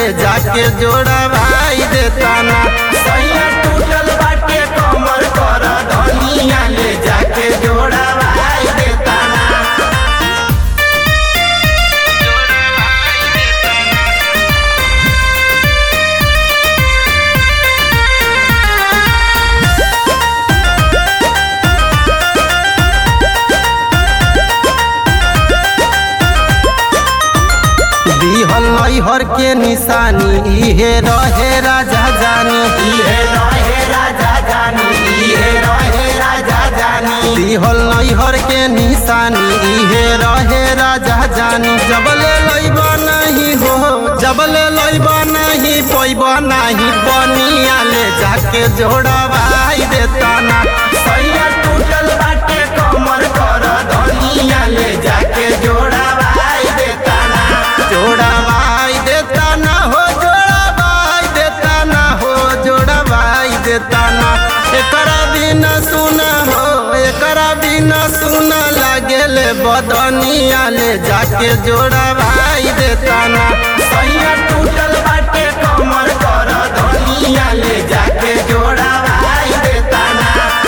ले जाके जोड़ा भाई देता ना सैया टूटल बाटे कमर कर धनिया ले जाके जोड़ा भाई देता ना दिहल नैहर के निशानी इहे रहे राजा जानी इहे रहे राजा जानी इहे रहे राजा जानी दिहल नैहर के निशानी इहे रहे राजा जानी जबले लैबा नहीं हो जबले लैबा नहीं पैबा नहीं बनिया ले जाके जोड़ा भाई देता ना सैया टूटल बाटे कमर कर धनिया ले जाके जोड़ा भाई देता ना जोड़ा भाई देता ना हो जोड़ा भाई देता ना हो जोड़ा भाई देता ना एकरा बिना सुना हो एकरा बिना सुना लागेले बदनिया ले जाके जोड़ा भाई देता ना सैया टूटल बाटे कमर कर धनिया ले जाके जोड़ा भाई देता ना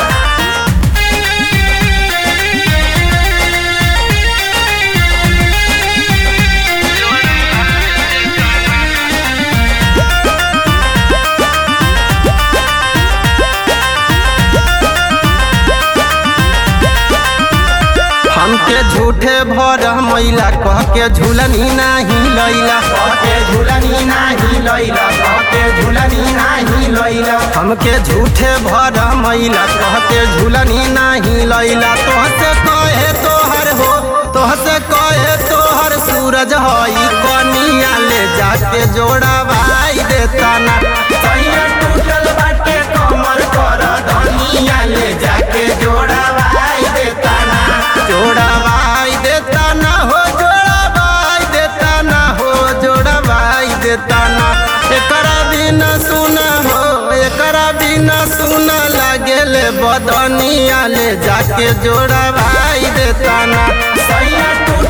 हमके झूठे भर मैला कह के झूलनी नाही लैला कहके झूलनी नाही लैला कहके झूलनी नाही लैला हमके झूठे भर मैला कह के झूलनी नाही लैला तोहसे कहे तोहर हो तोहसे कहे तोहर सूरज हई कनिया ले जाके जोड़ा भाई देता ना सैया टूटल बाटे कमर कर धनिया ले जाके जोड़ा भाई देता ना जोड़ा भाई देता ना हो जोड़ा भाई देता ना हो जोड़ा भाई देता ना एकरा बिना सुना हो एकरा बिना सुना लागेले बदनिया ले जाके जोड़ा भाई देता ना सैया टूटल